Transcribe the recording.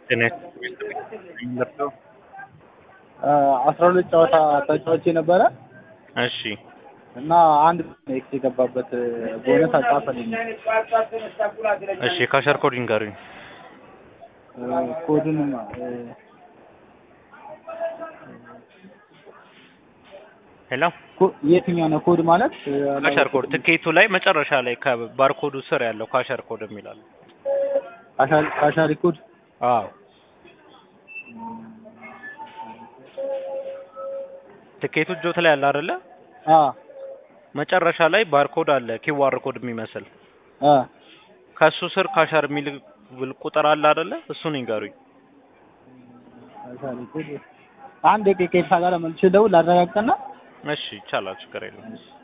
ጤና ይስጥልኝ ለርሰው አስራ ሁለት ጨዋታ ተጫዋች ነበረ እሺ እና አንድ ኤክስ የገባበት ቦነስ አልጻፈልኝ። እሺ ካሸር ኮድ ይንገሩኝ ኮዱንም ሄሎ የትኛው ነው ኮድ ማለት? ካሸር ኮድ ትኬቱ ላይ መጨረሻ ላይ ከባርኮዱ ስር ያለው ካሸር ኮድ የሚላል ካሻሪ ኮድ አዎ ትኬቱ እጆት ላይ አለ አይደለ አ መጨረሻ ላይ ባርኮድ አለ ኪዋር ኮድ የሚመስል አ ከሱ ስር ካሸር የሚል ብል ቁጥር አለ አይደለ እሱን ይንገሩኝ ካሻሪ ኮድ አንድ ደቂቃ ጋር መልሼ ደውል ላረጋግጥና እሺ ይቻላል ችግር የለም